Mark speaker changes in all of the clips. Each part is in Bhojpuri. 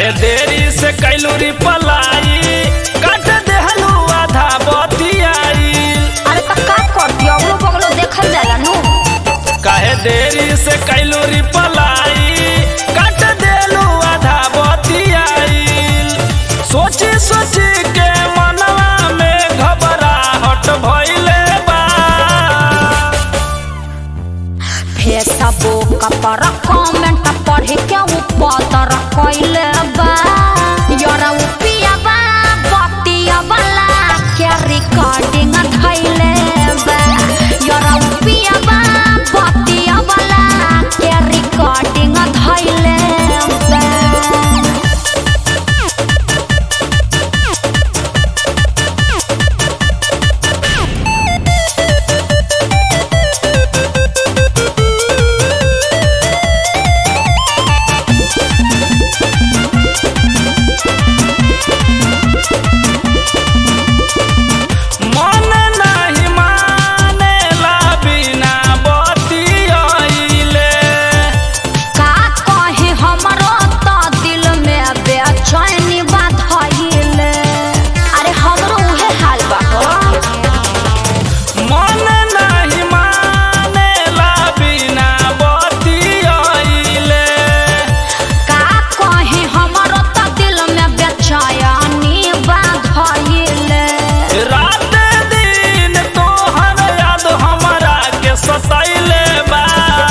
Speaker 1: काहे देरी से कैलू रिपलाई काट देहलू आधा बतियाई
Speaker 2: अरे तो का करती अगलो बगलो देखल जाला नु
Speaker 1: काहे देरी से कैलू रिपलाई काट देलू आधा बतियाई सोची सोची के मनवा में घबराहट भइले बा
Speaker 2: फेसबुक पर कमेंट पढ़ के ऊपर कइले बा यारा उ पियाबा बतिया वाला के रिकॉर्डिंग धइले बा यारा उ पियाबा बतिया वाला के रिकॉर्डिंग धइले बा
Speaker 1: मन नाही मानेला बिना बतियाइले
Speaker 2: का कहे हमरो तो दिल में बेचैनी बात हइले अरे हमरो उहे हाल बा हो
Speaker 1: मन नाही मानेला बिना बतियाइले
Speaker 2: का कहे हमरो तो दिल में बेचैनी बात हइले
Speaker 1: रात दिन तोहर याद हमरा के सताइले बा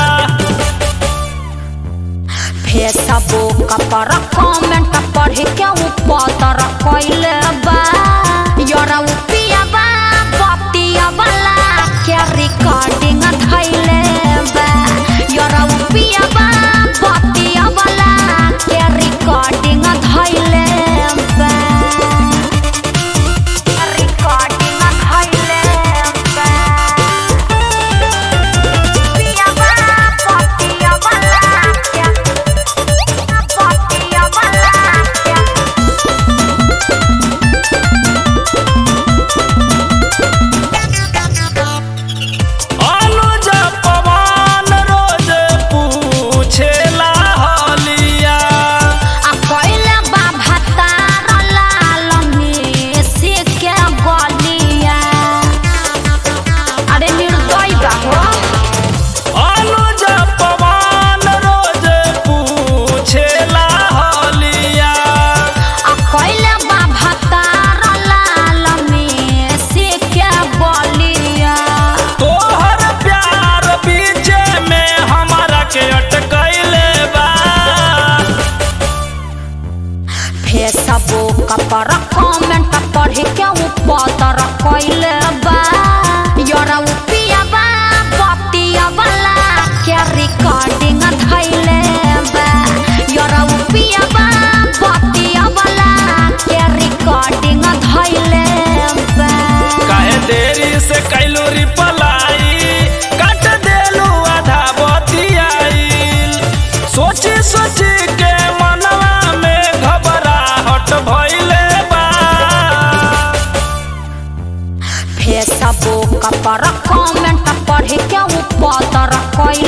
Speaker 2: फेसबुक पर कमेंट पढ़ के ऊपर कइले बा यारा उ पियाबा बतिया वाला के रिकॉर्डिंग धइले बा यारा उ पियाबा बतिया वाला के रिकॉर्डिंग धइले बा रिकॉर्डिंग धइले बा पियाबा बतिया वाला के बतिया वाला के
Speaker 1: अनुज पवन रोज पूछेला हलिया
Speaker 2: आ कइले बा भतार लाल में से के गलिया अरे निर्दय बा हो
Speaker 1: अनुज पवन रोज पूछेला हलिया
Speaker 2: आ कइले बा भतार लाल में से के गलिया
Speaker 1: तोहर प्यार बीचे में हमरा के अटकैले बा
Speaker 2: फेसबुक पर कमेंट पढ़ के ऊपर कइले बा यारा उ पियाबा बतिया वाला के रिकॉर्डिंग धइले बा यारा उ पियाबा बतिया वाला के रिकॉर्डिंग धइले बा
Speaker 1: काहे देरी से कैलू रिपलाई काट देलू आधा बतियाई सोची सोची के मनवा में घबराहट भइले बा
Speaker 2: फेसबुक पर कमेंट पढ़ के ऊपर कइले